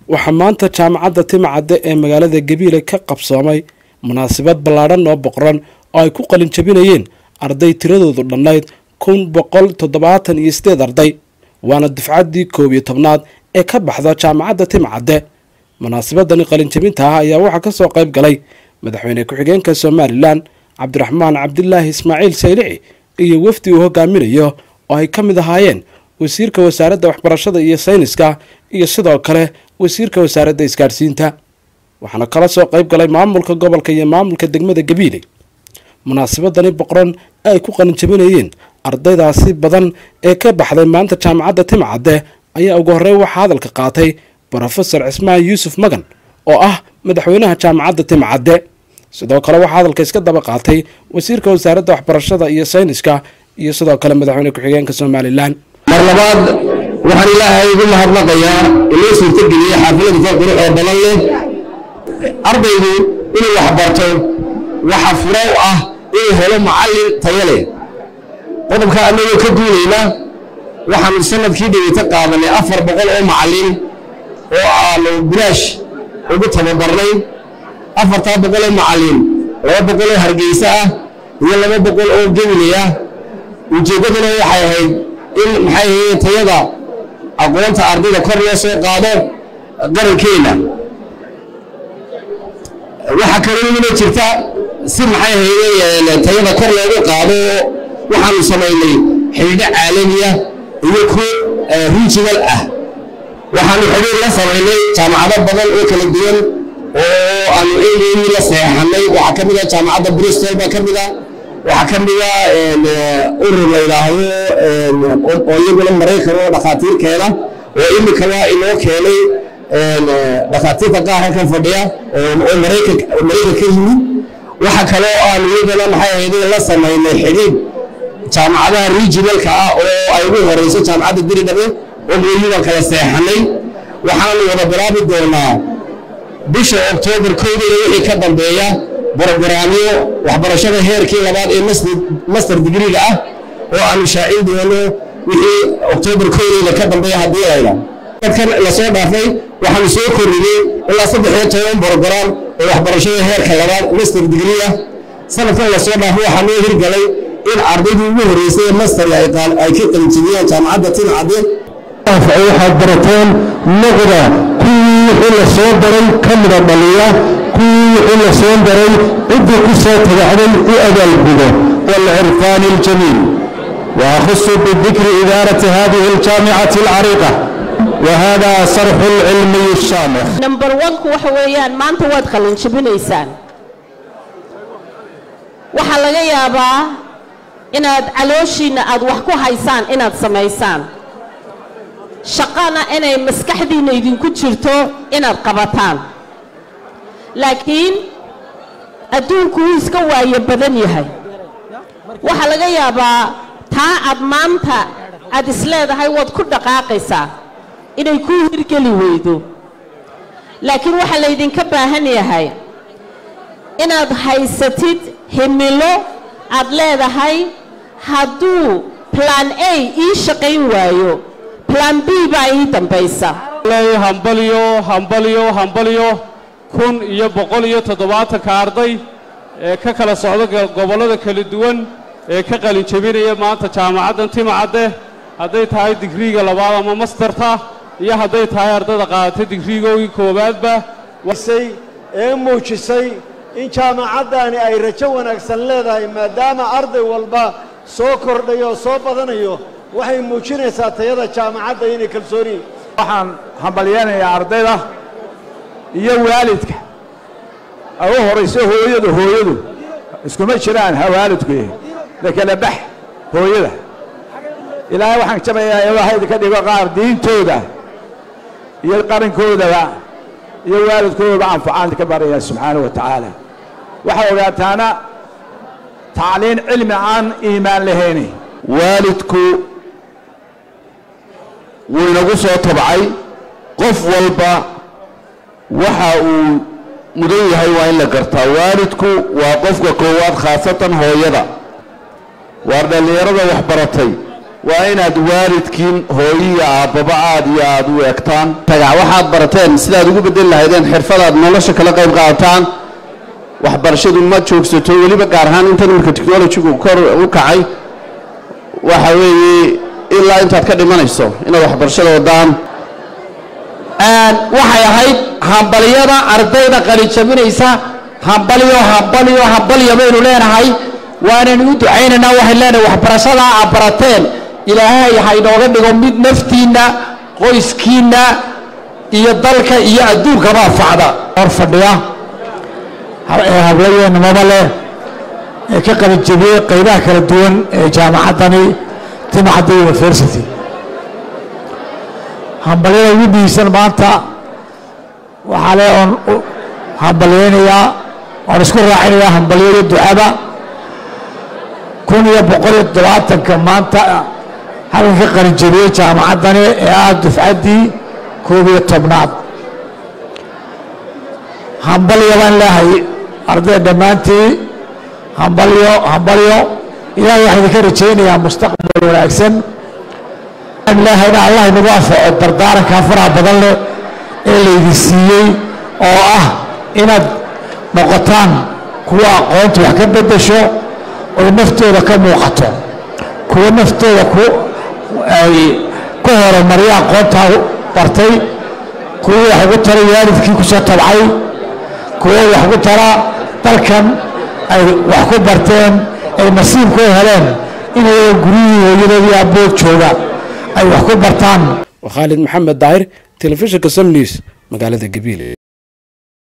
waxaa maanta jaamacadda timcadde ee magaalada gabiile ka qabsoomay munaasabad ballaadhan oo boqoran oo ay ku qalin jabinayeen arday tiradoodu dhannayd kun boqol toddobaatan iyo sideed arday waana dufcaddii koob iyo tobnaad ee ka baxda jaamacadda timcadde munaasabadani qalinjabinta ah ayaa waxaa ka soo qayb galay madaxweyne ku-xigeenka somalilan cabdiraxmaan cabdilaahi ismaaciil saylici iyo wafdi uu hogaaminayo oo ay ka mid ahaayeen wasiirka wasaaradda waxbarashada iyo sayniska iyo sidoo kale wasiirka wasaaradda isgaadhsiinta waxaana kala soo qayb galay maamulka gobolka iyo maamulka degmada gabiile munaasabadani boqoran ay ku qalinjabinayeen ardaydaasi badan ee ka baxday maanta jaamacadda timcadde ayaa ugu horey waxaa hadalka qaatay brofesor cismaan yuusuf magan oo ah madaxweynaha jaamacadda timcadde sidoo kale waxaa hadalka iska daba qaatay wasiirka wasaaradda waxbarashada iyo sayniska iyo sidoo kale madaxweyne ku-xigeenka somalilan mar labaad waxaan ilaahay ugu mahadnaqayaa inoo suurtageliyey xaafilada ka qurux oo badan leh ardaygu inuu waxbarto waxa furo u ah inuu helo macallin tayo leh qodobka annagoo ka duulayna waxaanu sanadkii dhaweyta qaadanay afar boqol oo macallin oo aanu bilaash ugu tababarnay afartaa boqol oo macallin laba boqol oo hargeysa ah iyo laba boqol oo gebile ah ujeeddaduna waxay ahayd in maxay ahayd tayada aqoonta ardayda kor loo soo qaado qarankeenna waxaa kaloo ina jirta si maxay ahayd tayada kor loogu qaado waxaanu samaynay xidhiidho caalamiya iyo ku regional ah waxaanu xidhiir la samaynay jaamacado badan oo kala duwan oo aanu eegeyni la seexanay waxaa ka mid ah jaamacadda bristol baa ka mid ah waxaa ka mid ah urur la yidhaahdo oo iyaguna maraykan oo dhakhaatiirkeeda oo imika waa inoo keenay dhakhaatiirta qaar halkan fadhiya oo maraykan ka yimid waxa kaloo aanu iyagana maxay ahayd la samaynay xidhiid jaamacadaha regionalka ah oo ay ugu horeyso jaamacadda diridhabe oo mooyibaan kala seexanay waxaanu wada bilaabi doonaa bisha oktoobar kowdeeda wixii ka dambeeya brogaraamyo waxbarashada heerkii labaad ee master digriga ah oo aanu shaacin doono wixii oktoobar kowdeeda ka dambeeya haddii layda dadkan lasoo dhaafay waxaanu soo kordhinay ilaa saddex iyo toban brograam oo waxbarashada heerka labaad master digri ah sanadkan lasoo dhaafay waxaa noo hirgalay in ardaydii ugu horreysay ee master ay ka qalinjibiyeen jaamacadda timcadde waxaad barateen noqda kuwii wixii la soo daray ka mida dhaliya kuwii wixii la soo daray ciddii ku soo tagacday u abaalgudo والعرفان الجميل وأخص بالذكر إدارة هذه الجامعة العريقة وهذا صرح العلمي الشامخ number one-ku waxa weeyaan maanta waad qalin jabinaysaan waxaa laga yaabaa inaad calooshiinna aad wax ku haysaan inaad samaysaan shaqana inay maskaxdiinna idinku jirto inaad qabataan laakiin adduunku wuu iska waayo badan yahay waxaa laga yaabaa taa aad maanta aad isleedahay waad ku dhaqaaqaysaa inay kuu hirgeli weydo laakiin waxaa laydinka baahan yahay inaad haysatid himilo aad leedahay hadduu plan a ii shaqayn waayo plan b baa ii dambaysa hambalyo hambalyo hambalyo kun iyo boqol iyo toddobaatanka arday ee ka kala socda gobollada kala duwan ee ka qalin jabinaya maanta jaamacaddan timcadde hadday tahay digriiga labaad ama mastarta iyo hadday tahay ardayda qaadatay digriigoogii koowaadba ee muujisay in jaamacaddani ay rajo wanaagsan leedahay maadaama arday walba soo kordhayo oo soo badanayo waxay muujinaysaa tayada jaamacadda inay kalsooni waxaan hambalyeynayaa ardayda iyo waalidka ay u horayso hooyadu hooyadu iskuma jiraan ha waalidku yahay lakala bax hooyada ilaahay waxaan jabayaa ilaahay idinka dhigo qaar diintooda iyo qarankoodaba iyo waalidkoodaba anfacaan ka baraya subxaanahu wa tacaala waxaa ogaataana tacliin cilmi aan iimaan lahayni waalidku wuu inagu soo tabcay qof walba waxa uu mudan yahay waa in la gartaa waalidku waa qofka koowaad khaasatan hooyada waar dhallinyarada waxbaratay waa inaad waalidkiin hooyiya aabbaba aad iyo aad u eegtaan tagac waxaad barateen sidaad ugu bedeli lahaydeen xirfadaad nolosha kala qayb qaadataan waxbarashadu ma joogsato weliba gaar ahaan intan iminka technologigu kor u kacay waxa weeye ilaa intaad ka dhimanayso inaad waxbarashada wadaan waxay ahayd hambalyada ardayda qalijabinaysa hambalyo hambalyo hambalyo baynu leenahay waanaynu u ducaynaynaa waxaynu leenahay waxbarashadaa aad barateen ilaahay ha inooga dhigo mid naftiinna qoyskiinna iyo dalka iyo adduunkaba anfacda hor fadhiya ee hablayeennimaba leh ee ka qalijabiyey qaybaha kala duwan ee jaamacaddani timacadda university hambalyada ugu dhiisan maanta waxaa le oon hambalyaynayaa oon isku raacinayaa hambalyada ducada kun iyo boqol iyo toddobaatanka maanta halkan ka qalinjabiyey jaamacaddani ee ah dufcaddii koob iyo tobnaad hambalyo baan leehay ardayda dhammaantii hambalyo hambalyo ilaahay waxaan idinka rajaynayaa mustaqbal wanaagsan ilaahayna allah inagu anfaco dardaarankaa faraha badan leh ee laydin siiyey oo ah inaad noqotaan kuwa aqoonta wax ka beddesho oy naftooda ka muuqato kuwa naftooda ku ay ku horumarya aqoontaa bartay kuwa wax ugu tara waalidkii ku soo tabcay kuwa wax ugu tara dalkan ay wax ku barteen ay nasiibku heleen inay guryihii hooyadoodii abbood jooga ay wax ku bartaan waa khaalid maxamed daahir telefishinka sam news magaalada gabiile